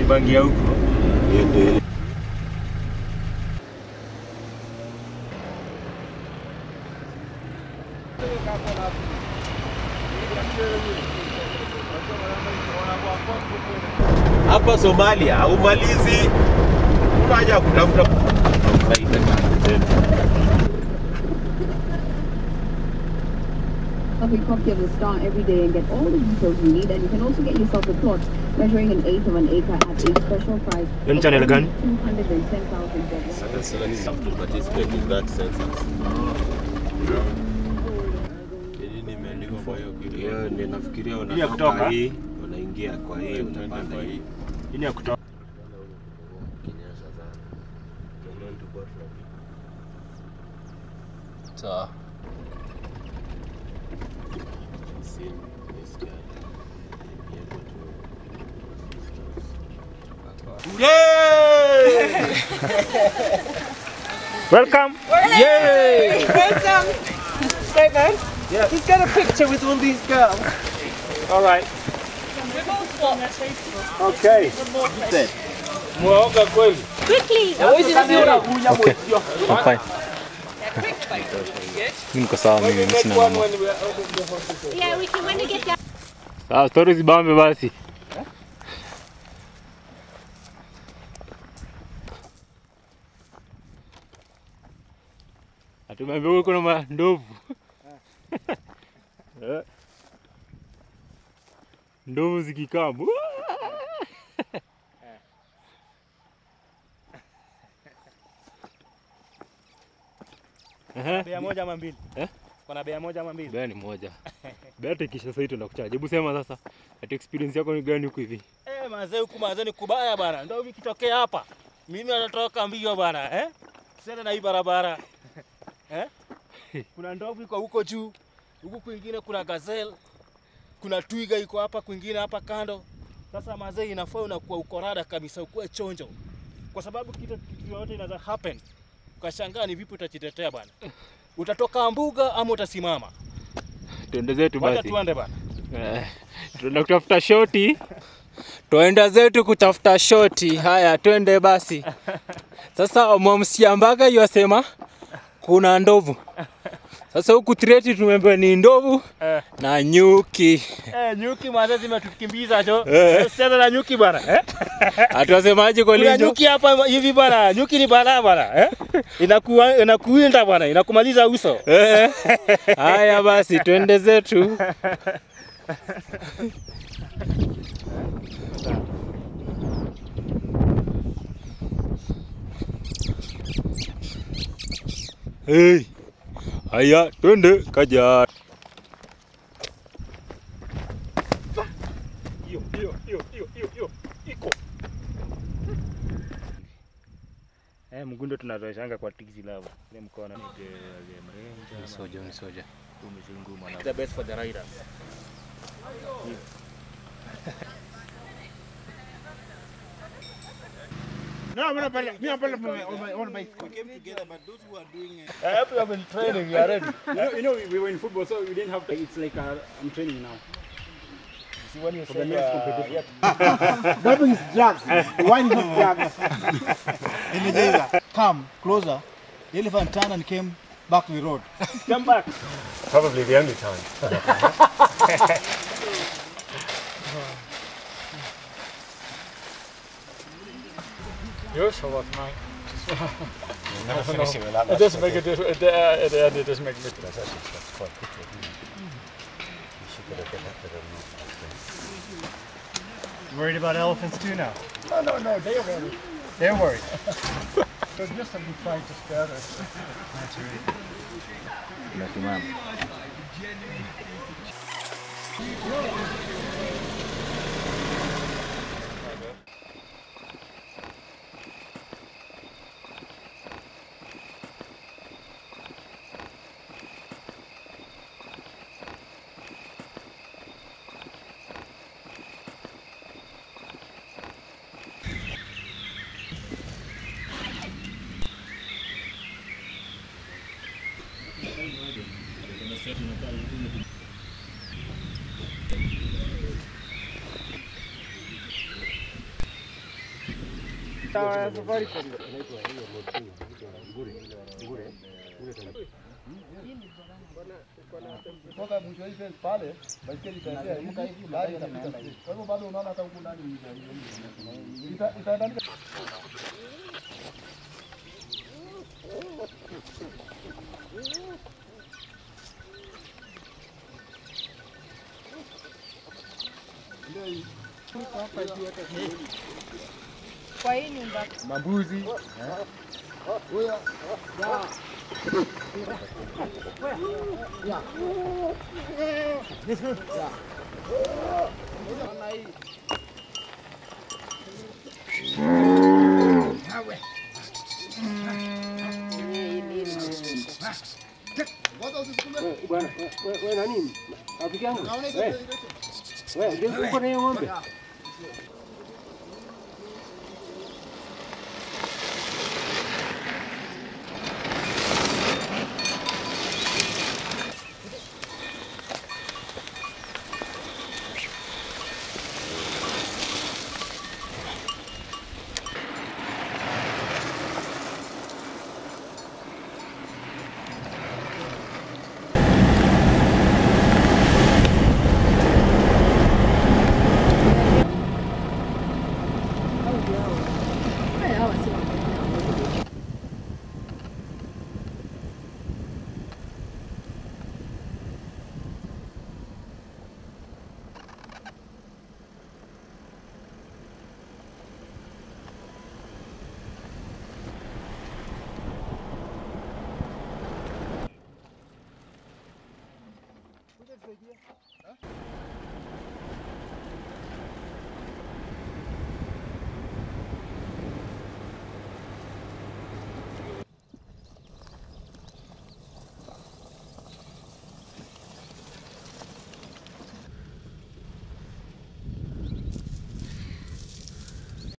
Ni bangi ya huko. Hapa Somalia haumalizi, una haja ya kutafuta Coffee Coffee of the Star every day and get all the details you need. And you can also get yourself a plot measuring an eighth of an acre at a special price. Hiyo ni channel gani? 210,000 dollars. have to participate in that census. Nini imeandikwa kwa hiyo kitu? Hiyo ndio nafikiria Hii ya kutoka? unatoka hii, unaingia kwa hii, unapanda hii. Hii ni ya kutoka. Sawa. Seen this guy. Be able Welcome. Yay! Welcome. Stephen. Yeah. He's got a picture with all these girls. All right. We're both what? Okay. Mwaoga kweli. Quickly. Fine. Mimi niko sawa mimi, mimi sina mambo. Yeah, we can when we get down. Sawa, stories zibambe basi. Atumeambia huko kuna mandovu. Eh. Ndovu zikikambu. Ehe. Bea moja ama mbili? Eh? Kuna bea moja ama mbili? Bea ni moja. Bea tikisha sasa hivi tunakuchaje. Hebu sema sasa. Ati experience yako ni gani huku hivi? Eh, mazee huku mazee ni kubaya bana. Ndio hivi kitokea hapa. Mimi natoka mbio bana, eh? Tusiende na hii barabara. eh? Kuna ndovu iko huko juu. Huku kwingine kuna gazelle. Kuna twiga iko hapa kwingine hapa kando. Sasa mazee inafaa unakuwa uko rada kabisa, ukuwe chonjo. Kwa sababu kitu kitu yote inaweza happen. Ukashangaa ni vipi utajitetea bana. Utatoka mbuga ama utasimama? Tuende zetu Wacha basi. tuende bana. Eh, Tunaenda kutafuta shoti. Twenda zetu kutafuta shoti. Haya, twende basi. Sasa mwamsiambaga yasema kuna ndovu. Sasa huku Tireti tumeambiwa ni ndovu Eh. na nyuki. Eh, nyuki mazee zimetukimbiza jo. Eh. Usicheze na nyuki bana. Eh? Hatuwasemaje Kuna Kolinjo? nyuki hapa hivi bana. Nyuki ni balaa bana. Eh? Inakuwa inakuinda bana, inakumaliza uso. Eh. Haya basi, twende zetu. Hey. Haya, twende kaja. Hiyo, hiyo, hiyo, hiyo, hiyo, hiyo. Iko. Eh, mgundo tunatoshanga kwa tiksi lava. Ile mkono ni Ni soja, ni soja. The best for the riders. No, I'm not me. I'm on my, on my own bicycle. We came together, but those who are doing it. I hope you have been training, you are ready. You know, you know, we were in football, so we didn't have to. It's like uh, I'm training now. See when you For say the next uh, competition. yeah, That is drugs. Wine is not drugs. Energizer, come closer. The elephant turned and came back to the road. Come back. Probably the only time. Yours or what, mine? It doesn't make a difference. At the, at the end, it doesn't make a difference. Worried about elephants too now? No, no, no. They're worried. They're worried. So just to be trying to scare us. Dawa ya Safaricom. Kutoka mwisho hii fence pale, baiskeli itaendea hivi, gari itapita hivi. Kwa hivyo bado unaona hata huku ndani ita- itaenda Kwa hii nyumba Mambuzi. Bwana, wewe nani? Rafiki yangu. Wewe. Wewe, ndio uko na hiyo ng'ombe?